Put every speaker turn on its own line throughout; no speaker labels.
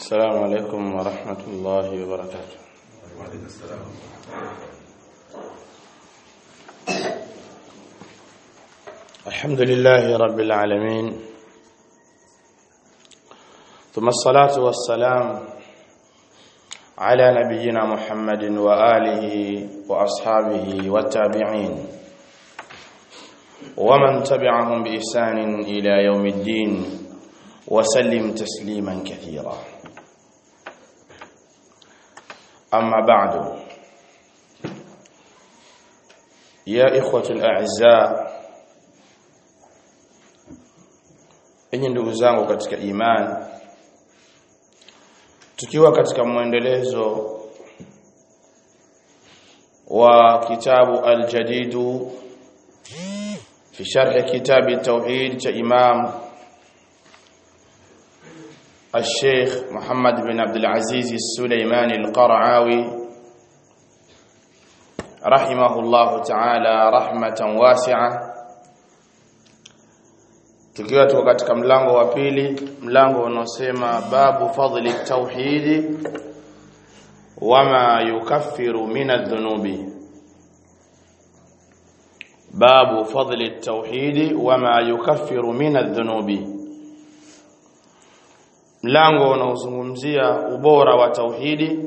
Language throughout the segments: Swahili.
السلام عليكم ورحمة الله وبركاته
وعليكم السلام
الحمد لله رب العالمين ثم الصلاة والسلام على نبينا محمد وآله وأصحابه والتابعين ومن تبعهم بإحسان إلى يوم الدين وسلم تسليما كثيرا أما بعد يا إخوة الأعزاء enyi ndugu zangu katika imani tukiwa katika mwendelezo wa kitabu al-jadidu fi sharh kitab at-tauhid cha imam الشيخ محمد بن عبد العزيز السليماني القرعاوي رحمه الله تعالى رحمة واسعة tukiwa tuko katika mlango wa pili mlango unaosema babu fadli tauhidi wama yukaffiru min adh-dhunubi babu fadli tauhidi wama yukaffiru min adh-dhunubi mlango unaozungumzia ubora wa tauhidi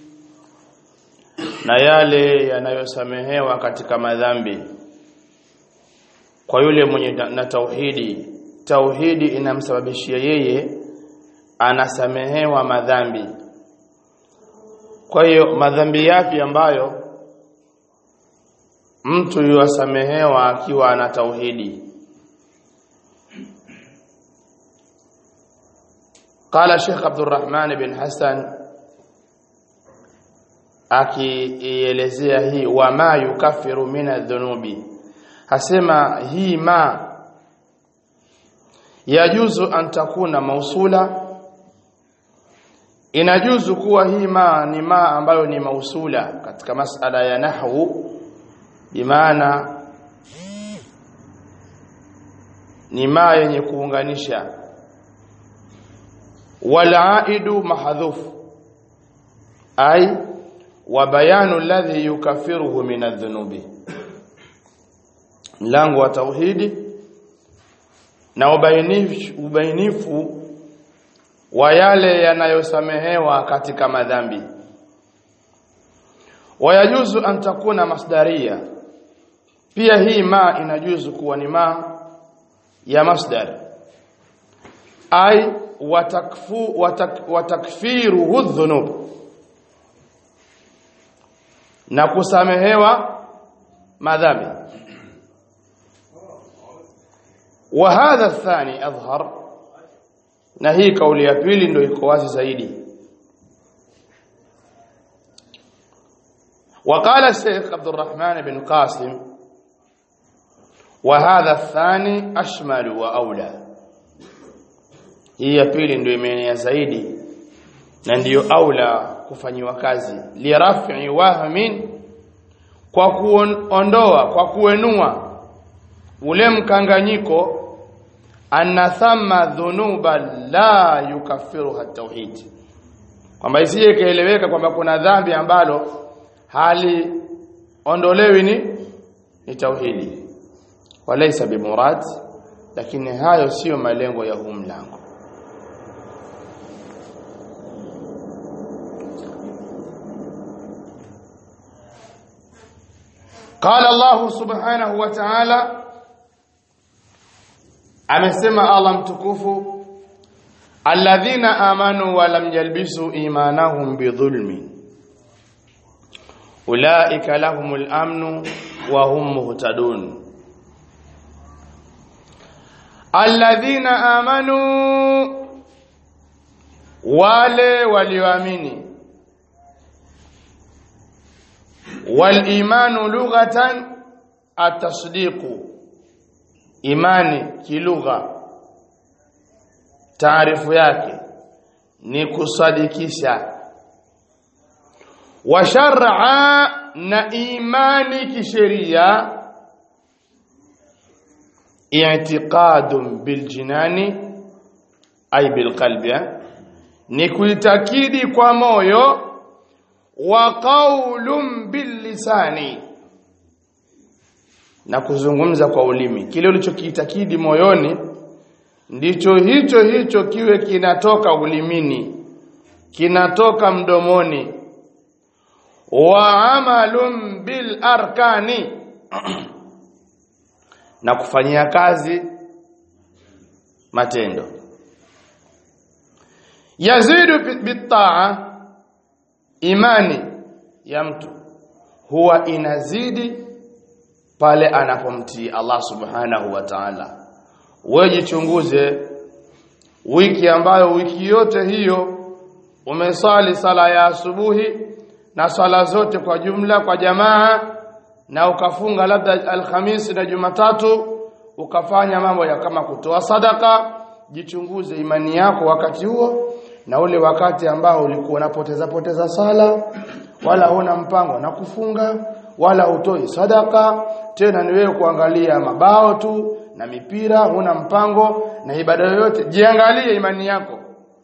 na yale yanayosamehewa katika madhambi kwa yule mwenye na tauhidi tauhidi inamsababishia yeye anasamehewa madhambi kwa hiyo madhambi yapi ambayo mtu yuwasamehewa akiwa ana tauhidi قال شيخ عبد الرحمن بن حسن akielezea hii wama yukaffiru min adh-dhunubi hasema hii ma yajuzu an takuna mausula inajuzu kuwa hii ma ni ma ambayo ni mausula katika masala ya nahwu bimaana ni ma yenye kuunganisha walaidu mahdhuf ay wa bayanu alladhi yukaffiruhu min adh-dhunubi mlango wa tauhidi na ubainifu, ubainifu wa yale yanayosamehewa katika madhambi wayajuzu an takuna masdaria pia hii ma inajuzu kuwa ni ma ya masdar ay watakfu watak, watakfiruhu dhunub na kusamehewa madhambi وهذا الثاني أظهر na hii kauli ya pili ndio iko wazi zaidi وقال الشيخ عبد الرحمن بن قاسم وهذا الثاني أشمل وأولى hii ya pili ndio imeenea zaidi na ndiyo aula kufanyiwa kazi lirafi wahmin kwa kuondoa kwa kuenua ule mkanganyiko anna thamma dhunuba la yukaffiruha tauhid kwamba isije ikaeleweka kwamba kuna dhambi ambalo hali ondolewi ni ni tauhidi walaysa bimurad lakini hayo sio malengo ya huu mlango قال الله سبحانه وتعالى amesema Allah mtukufu alladhina amanu wa lam yalbisu imanahum bidhulmi ulaika lahumul amnu wa hum muhtadun alladhina amanu wale walioamini wal imanu lughatan at-tasdiqu imani kilugha taarifu yake ni kusadikisha wa shar'a na imani kisheria i'tiqadun biljinani ay bilqalbi ni kuitakidi kwa moyo wa qaulun billisani na kuzungumza kwa ulimi kile ulichokiitakidi moyoni ndicho hicho hicho kiwe kinatoka ulimini kinatoka mdomoni wa amalun bil arkani na kufanyia kazi matendo yazidu bitaa imani ya mtu huwa inazidi pale anapomtii Allah subhanahu wa ta'ala wewe jichunguze wiki ambayo wiki yote hiyo umesali sala ya asubuhi na sala zote kwa jumla kwa jamaa na ukafunga labda alhamisi na jumatatu ukafanya mambo ya kama kutoa sadaka jichunguze imani yako wakati huo na ule wakati ambao ulikuwa unapoteza poteza sala wala huna mpango na kufunga wala utoi sadaka tena ni wewe kuangalia mabao tu na mipira huna mpango na ibada yoyote jiangalie imani yako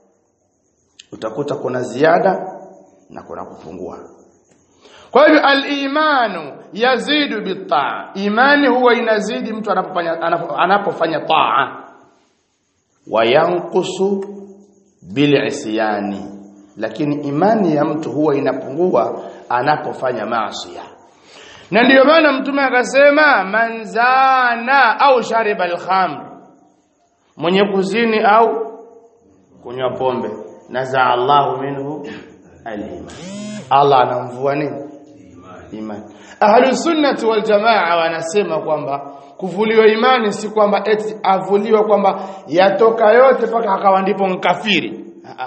utakuta kuna ziada na kuna kupungua kwa hivyo al-imanu yazidu bitaa imani huwa inazidi mtu anapofanya anapofanya taa wa yanqusu bil'isyani lakini imani ya mtu huwa inapungua anapofanya maasi na ndiyo maana mtume akasema manzana au shariba al-khamr mwenye kuzini au kunywa pombe naza Allahu minhu al-iman Allah anamvua nini imani ahlus sunnati wal jamaa wanasema kwamba kuvuliwa imani si kwamba eti avuliwa kwamba yatoka yote mpaka akawa ndipo mkafiri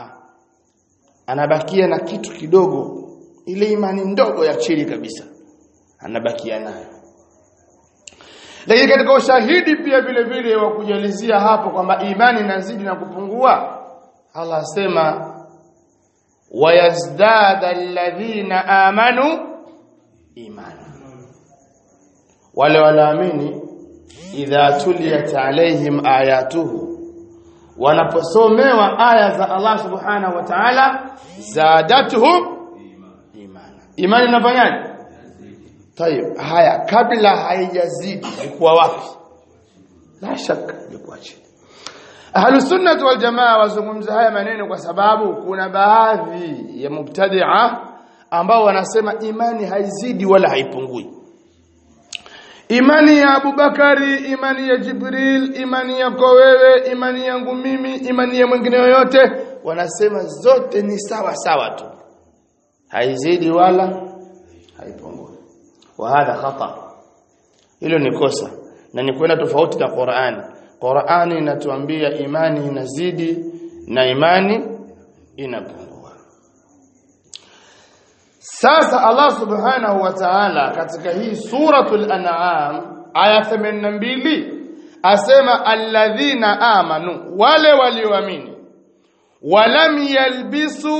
anabakia na kitu kidogo ile imani ndogo ya chini kabisa anabakia nayo lakini katika ushahidi pia vile vile wa kujalizia hapo kwamba imani inazidi na kupungua Allah asema wayazdada alladhina amanu imani wale walaamini idha tuliyat alaihim ayatuhu wanaposomewa aya za Allah subhanahu wa ta'ala zadatuhum imana imani inafanyaje tayeb haya kabla haijazidi ilikuwa wapi la shaka ilikuwa chini Ahlus sunnah wal jamaa wazungumza haya maneno kwa sababu kuna baadhi ya mubtadi'a ambao wanasema imani haizidi wala haipungui imani ya Abubakari imani ya Jibril imani yako wewe imani yangu mimi imani ya mwingine yoyote wanasema zote ni sawa sawa tu haizidi wala haipungui wa hadha khata hilo ni kosa na ni kwenda tofauti na Qur'ani Qur'ani inatuambia imani inazidi na imani inapungua sasa Allah subhanahu wa ta'ala katika hii suratul an'am aya 82 asema alladhina amanu wale walioamini walam yalbisu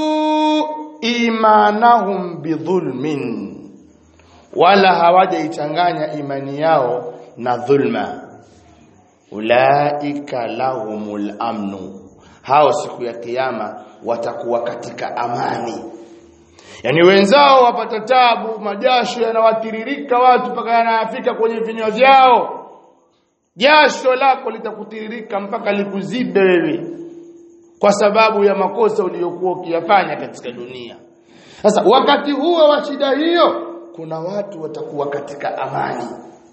imanahum bidhulmin wala hawajaichanganya imani yao na dhulma ulaika lahumul amnu hao siku ya kiyama watakuwa katika amani yani wenzao wapata tabu majasho yanawatiririka watu mpaka yanafika kwenye vinywa vyao jasho lako litakutiririka mpaka likuzibe wewe kwa sababu ya makosa uliyokuwa ukiyafanya katika dunia sasa wakati huo wa shida hiyo kuna watu watakuwa katika amani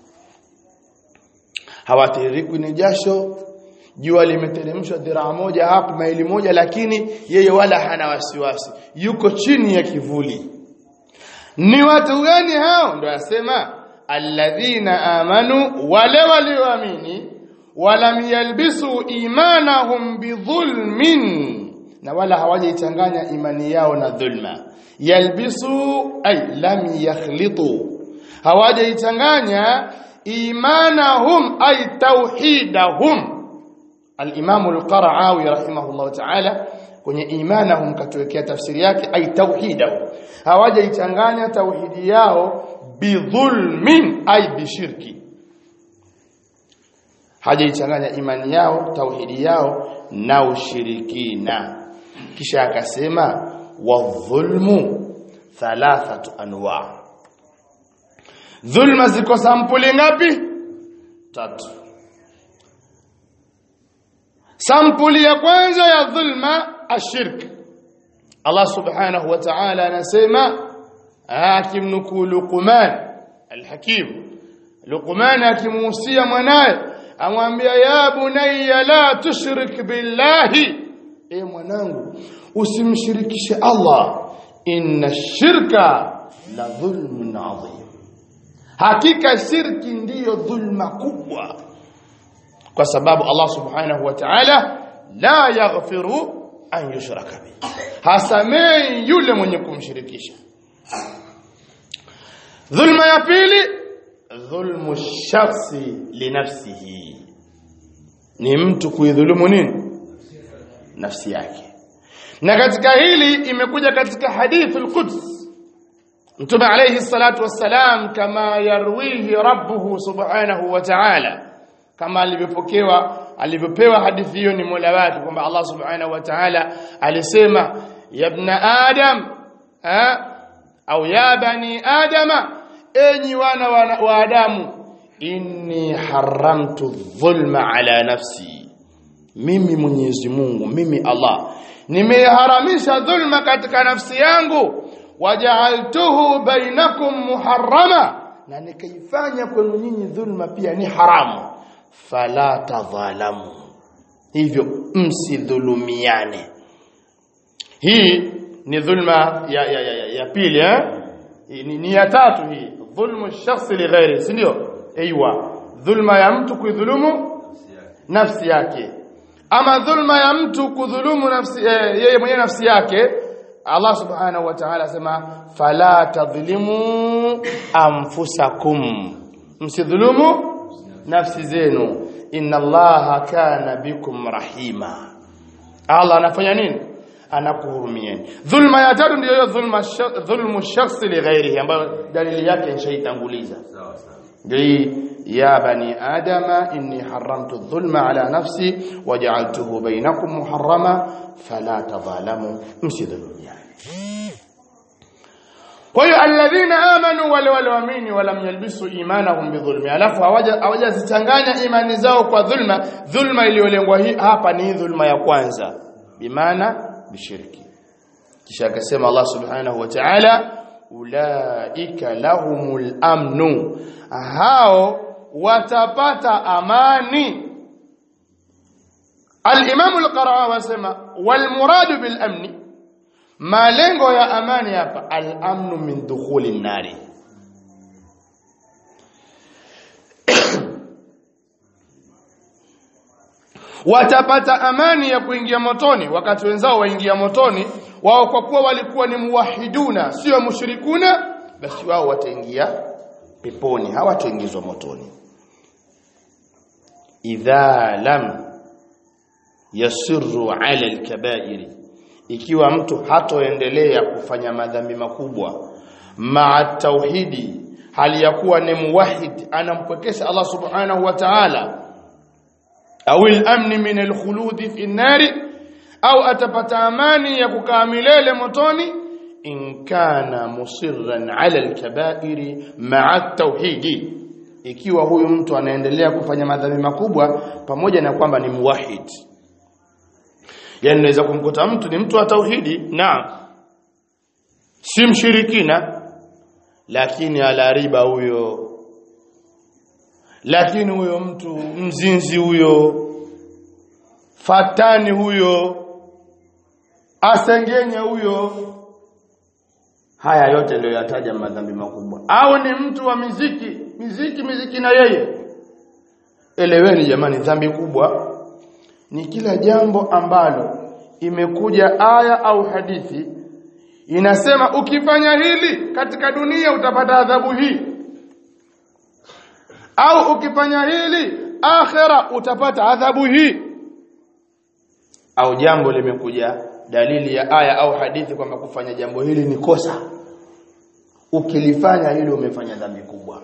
hawatiririkwi ni jasho jua limeteremshwa dhiraa moja hapo maili moja lakini yeye wala hana wasiwasi yuko chini ya kivuli ni watu gani hao ndio asema alladhina amanu wale walioamini walam yalbisu imanahum bidhulmin na wala hawajaichanganya imani yao na dhulma yalbisu ay lam yakhlitu hawajaichanganya imanahum ay tauhidahum al-Imam al-Qara'awi rahimahullah ta'ala kwenye imanahum katuwekea tafsiri yake ay tauhidahu hawajaichanganya tauhidi yao bidhulmin ay bishirki hajaichanganya imani yao tauhidi yao na ushirikina kisha akasema wadhulmu thalathatu anwa dhulma ziko sampuli ngapi tatu sampuli ya kwanza ya dhulma ashirk Allah subhanahu wa ta'ala anasema akimnukuu Luqman alhakim Luqman akimuhusia mwanae amwambia ya bunayya la tushrik billahi e mwanangu usimshirikishe Allah inna shirka la dhulmun adhim hakika shirki ndiyo dhulma kubwa kwa sababu Allah subhanahu wa ta'ala la yaghfiru an yushraka bi hasamei yule mwenye kumshirikisha dhulma ya pili dhulmu shakhsi linafsihi ni mtu kuidhulumu nini nafsi yake na katika hili imekuja katika hadithul quds mtume alayhi salatu wassalam kama yarwihi rabbuhu subhanahu wa ta'ala kama alivyopokewa alivyopewa hadithi hiyo ni Mola wake kwamba Allah subhanahu wa ta'ala alisema ya ibn adam ha? au ya bani adama enyi wana wa, wa adamu inni haramtu dhulma ala nafsi mimi Mwenyezi Mungu mimi Allah nimeharamisha dhulma katika nafsi yangu waja'altuhu bainakum muharrama na nikaifanya kwenu nyinyi dhulma pia ni haramu fala tadhalamu hivyo msidhulumiane hii ni dhulma ya ya, ya, ya, ya pili eh ni, ni ya tatu hii dhulmu shakhsi li ghairi si ndio aiywa dhulma ya mtu kuidhulumu nafsi yake ama dhulma ya mtu kudhulumu nafsi eh, yeye mwenyewe nafsi yake Allah subhanahu wa ta'ala asema fala tadhlimu anfusakum msidhulumu nafsi zenu inna allaha kana bikum rahima Allah anafanya nini anakuhurumieni dhulma ya tatu ndiyo hiyo dhulma dhulmu shakhsi li ghairihi ambayo dalili yake nishaitanguliza ndio ya bani adama inni haramtu dhulma ala nafsi waja'altuhu bainakum muharrama fala tadhalamu msidhulumiani kwa hiyo alladhina amanu wale walioamini walam yalbisu imanahum bidhulmi alafu hawajazichanganya imani zao kwa dhulma dhulma iliyolengwa hapa ni dhulma ya kwanza bimaana bishirki kisha akasema Allah subhanahu wa ta'ala ulaika lahumul amnu hao watapata amani al-Imam al-Qarawi wasema wal muradu bil amni malengo ya amani hapa al-amnu min dukhuli nari watapata amani ya kuingia motoni wakati wenzao waingia motoni wao kwa kuwa walikuwa ni muwahiduna sio mushrikuna basi wao wataingia peponi hawataingizwa motoni idha lam yasirru ala alkabairi ikiwa mtu hatoendelea kufanya madhambi makubwa maa tauhidi hali ya kuwa ni muwahid anampwekesha Allah subhanahu wa ta'ala au al-amn min al-khulud fi an-nar au atapata amani ya kukaa milele motoni in kana musirran ala al-kaba'iri ma'a tauhidi ikiwa huyu mtu anaendelea kufanya madhambi makubwa pamoja na kwamba ni muwahid yani unaweza kumkuta mtu ni mtu wa tauhidi na si mshirikina lakini ala riba huyo lakini huyo mtu mzinzi huyo fatani huyo asengenya huyo haya yote ndio yataja madhambi makubwa au ni mtu wa miziki miziki miziki na yeye eleweni jamani dhambi kubwa ni kila jambo ambalo imekuja aya au hadithi inasema ukifanya hili katika dunia utapata adhabu hii au ukifanya hili akhera utapata adhabu hii au jambo limekuja dalili ya aya au hadithi kwamba kufanya jambo hili ni kosa ukilifanya hilo umefanya dhambi kubwa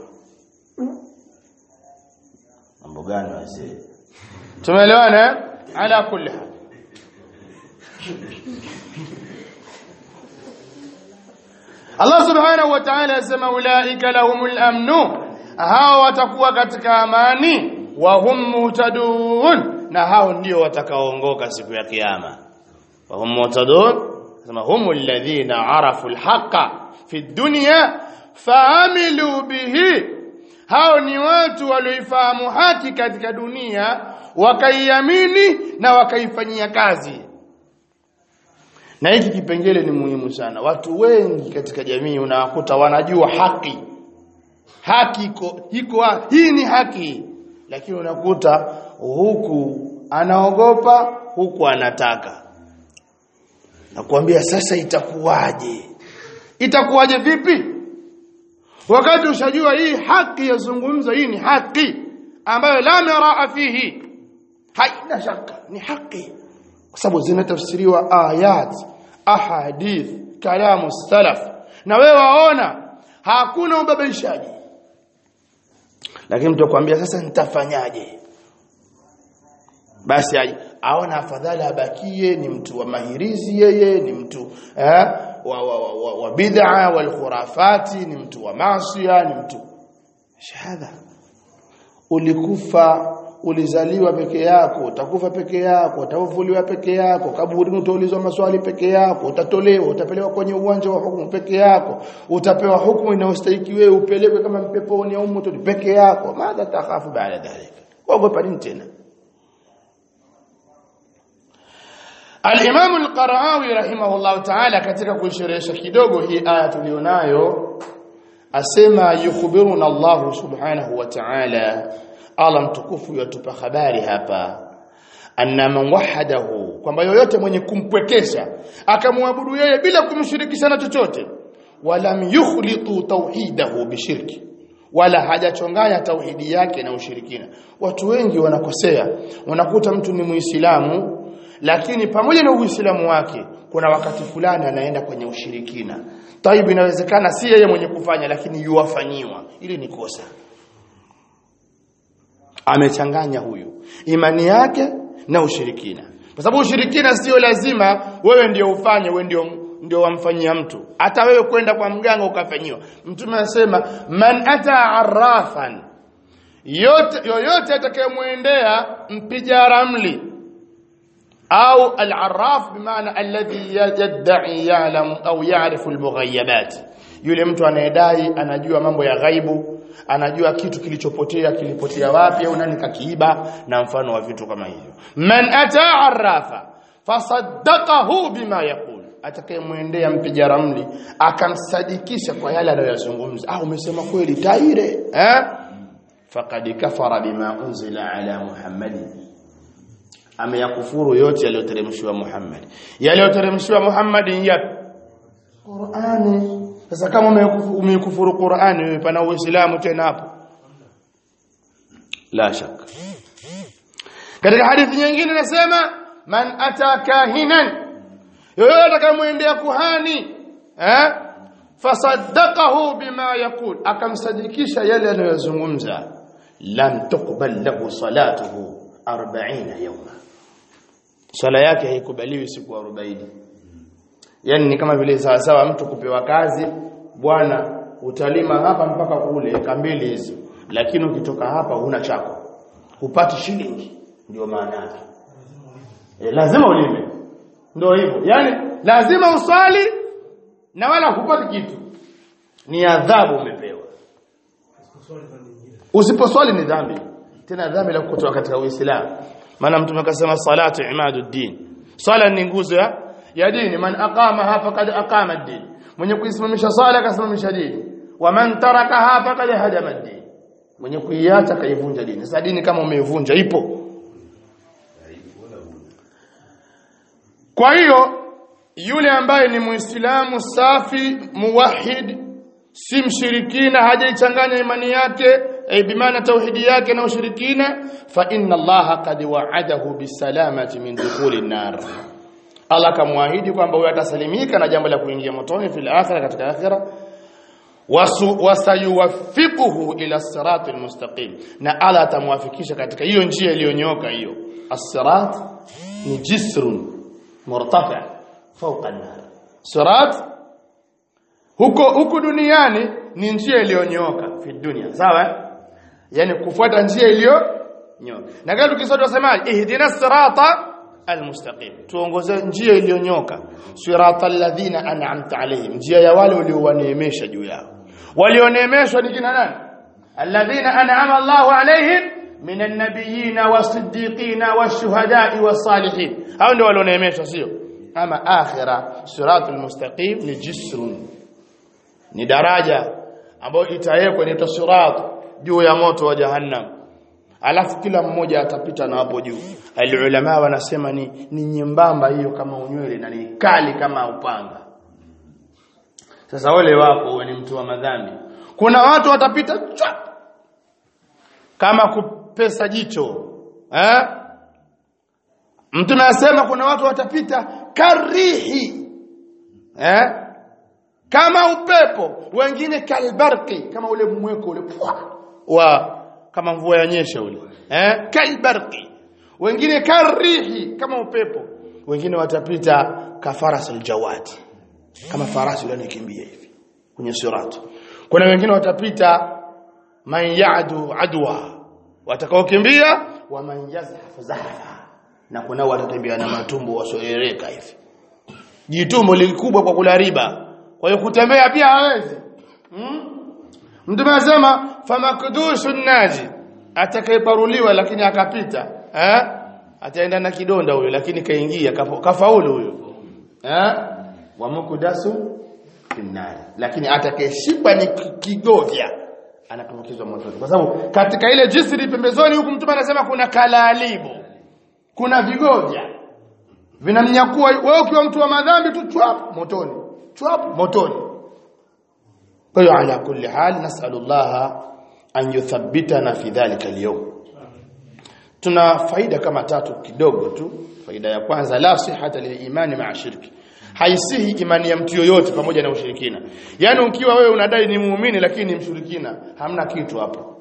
mambo gani wazee tumeelewana ala kulli hal Allah subhanahu wa ta'ala yasema ulaika lahumul amnu hao watakuwa katika amani wa hum muhtadun na hao ndio watakaoongoka siku ya kiyama wa hum muhtadun sema humul ladhina arafu alhaqa fi dunya faamilu bihi hao ni watu walioifahamu haki katika dunia wakaiamini na wakaifanyia kazi na hiki kipengele ni muhimu sana watu wengi katika jamii unawakuta wanajua haki haki iko iko hii ni haki lakini unakuta huku anaogopa huku anataka nakwambia sasa itakuwaje itakuwaje vipi wakati ushajua hii haki yazungumza hii ni haki ambayo la miraa fihi haina shaka ni haki kwa sababu zimetafsiriwa ayat ahadith kalamu salaf na wewe waona hakuna ubabaishaji lakini mtu akwambia sasa nitafanyaje basi aona afadhali abakie ni mtu wa mahirizi yeye ni mtu eh, wa, wa, wa, wa, wa bid'a wal khurafati ni mtu wa maasiya ni mtu shahada ulikufa ulizaliwa peke yako utakufa peke yako utafufuliwa peke yako kaburini utaulizwa maswali peke yako utatolewa utapelewa kwenye uwanja wa hukumu peke yako utapewa hukumu inayostahili wewe upelekwe kama mpeponi au motoni peke yako madha takhafu baada dhalika ogopa nini tena Al-Imam Al-Qara'awi rahimahullah ta'ala katika kuisherehesha kidogo hii aya tulionayo asema yukhbiruna Allah subhanahu wa ta'ala Allah mtukufu yatupa habari hapa anna man wahadahu kwamba yoyote mwenye kumpwekesha akamwabudu yeye bila kumshirikisha na chochote walam yukhlitu tauhidahu bishirki wala hajachonganya tauhidi yake na ushirikina watu wengi wanakosea wanakuta mtu ni muislamu lakini pamoja na uislamu wake kuna wakati fulani anaenda kwenye ushirikina taibu inawezekana si yeye mwenye kufanya lakini yuwafanyiwa ili ni kosa amechanganya huyu imani yake na ushirikina kwa sababu ushirikina sio lazima wewe ndio ufanye wewe ndio ndio wamfanyia mtu hata wewe kwenda kwa mganga ukafanyiwa mtume anasema man ata arrafan yote yoyote atakayemwendea mpiga ramli au al-arraf bimaana alladhi yad'i ya'lam au ya'rifu al-mughayabat yule mtu anayedai anajua mambo ya ghaibu anajua kitu kilichopotea kilipotea wapi au nani kakiiba na mfano wa vitu kama hivyo man ata arrafa fasaddaqahu bima yaqul atakayemwendea mpiga ramli akamsadikisha kwa yale anayozungumza ah umesema kweli taire eh faqad kafara bima unzila ala muhammadin ameyakufuru yote yaliyoteremshwa Muhammad yaliyoteremshwa Muhammad yapi Qur'ani sasa kama umeikufuru Qur'ani wewe pana uislamu tena hapo la shaka katika hadithi nyingine nasema man ata kahinan yoyote atakayemwendea kuhani eh fasaddaqahu bima yaqul akamsadikisha yale anayozungumza lam tuqbal lahu salatuhu 40 yawma swala yake haikubaliwi siku 40 yani ni kama vile sawa sawa mtu kupewa kazi bwana utalima hapa mpaka kule eka mbili hizo lakini ukitoka hapa huna chako hupati shilingi ndio maana yake e, lazima ulime ndio hivyo yani lazima uswali na wala hupati kitu ni adhabu umepewa usiposwali ni dhambi tena dhambi la kutoka katika uislamu maana mtume akasema salatu imaduddin swala ni nguzo ya ya dini man aqamaha faqad aqama ad-din mwenye kuisimamisha swala akasimamisha dini wa man tarakaha faqad hadama ad-din mwenye kuiacha kaivunja dini sasa dini kama umeivunja ipo kwa hiyo yule ambaye ni muislamu safi muwahid si mshirikina hajaichanganya imani yake ay bimaana tauhidi yake na ushirikina fa inna allaha qad wa'adahu bisalamati min dukhuli an-nar Allah kamwahidi kwamba huyo atasalimika na jambo la kuingia motoni fil akhirah katika akhirah wasayuwaffiquhu ila sirati almustaqim na Allah atamwafikisha katika hiyo njia iliyonyoka hiyo as-sirat ni jisrun murtafi fawqa an-nar sirat huko huko duniani ni njia iliyonyooka fi dunia sawa yani kufuata njia iliyonyooka na kama tukisoma tunasemaje ihdina sirata almustaqim tuongoze njia iliyonyoka sirata alladhina an'amta alayhim njia ya wale uliowaneemesha juu yao walioneemeshwa ni kina nani alladhina an'ama Allahu alayhim min an-nabiyyin was-siddiqin wash-shuhada'i was-salihin hao ndio walioneemeshwa sio ama akhira siratul mustaqim ni jisrun ni daraja ambayo itawekwa inaitwa sirat juu ya moto wa jahannam alafu kila mmoja atapita na hapo juu alulama wanasema ni ni nyembamba hiyo kama unywele na ni kali kama upanga sasa wale wako wewe ni mtu wa madhambi kuna watu watapita chwa, kama kupesa jicho eh mtume anasema kuna watu watapita karihi eh kama upepo wengine kalbarqi kama ule mweko ule pwa, wa kama mvua yanyesha ule eh kalbarqi wengine karihi kama upepo wengine watapita kafarasul jawad kama farasi yule anakimbia hivi kwenye sirat kuna wengine watapita man ya'du adwa watakaokimbia wa man yazhaf zahfa na kuna watatembea na matumbo wasoereka hivi jitumbo likubwa kwa kula riba kwa hiyo kutembea pia hawezi hmm? mtume anasema famakdushu naji atakayeparuliwa lakini akapita eh ataenda na kidonda huyo lakini kaingia kafaulu huyo eh wa mukdasu finnar lakini atakayeshikwa ni kigovya anatumbukizwa motoni kwa sababu katika ile jisri pembezoni huku mtume anasema kuna kalalibu kuna vigovya vinamnyakua wewe ukiwa mtu wa madhambi tu chwap motoni chwap motoni kwa hiyo ala kulli hal nas'alullah an yuthabbitana fi dhalika al tuna faida kama tatu kidogo tu faida ya kwanza la sihata lilimani ma'a shirki haisihi imani ya mtu yoyote pamoja na ushirikina yani ukiwa wewe unadai ni muumini lakini ni mshirikina hamna kitu hapo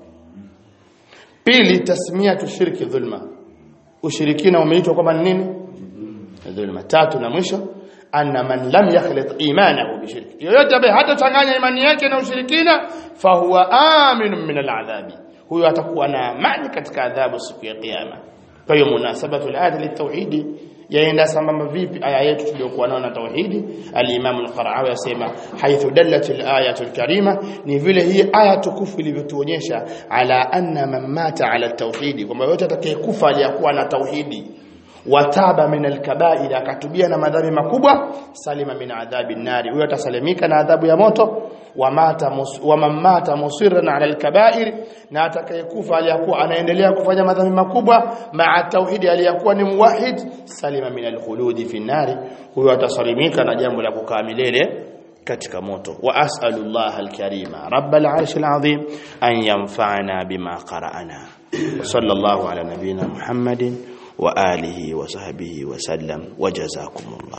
pili tasmia tushiriki dhulma ushirikina umeitwa kwamba nini dhulma tatu na mwisho anna man lam yakhlit imanahu bishirki yoyote ambaye hatachanganya imani yake na ushirikina fahuwa aminun min al'adhabi huyo atakuwa na amani katika adhabu siku ya kiyama kwa hiyo munasabatu al-ayati litauhidi yaenda sambamba vipi aya yetu tuliyokuwa nayo na tauhidi al-Imam al-Qara'awi yasema haithu dallat al-ayatu al-karima ni vile hii aya tukufu ilivyotuonyesha ala anna man mata ala tauhidi kwamba yote atakayekufa aliyakuwa na tauhidi wataba min al-kaba'ir akatubia na madhambi makubwa salima min adhabi nari huyo atasalimika na adhabu ya moto wa mata wa mamata musirran ala al-kaba'ir na atakayekufa aliyakuwa anaendelea kufanya madhambi makubwa maa tauhidi aliyakuwa ni muwahid salima min al-khuludi fi nari huyo atasalimika na jambo la kukaa milele katika moto wa as'alullah al-karima rabbal arshil azim an yanfa'ana bima qara'ana sallallahu ala nabiyyina muhammadin وآله وصحبه وسلم وجزاكم الله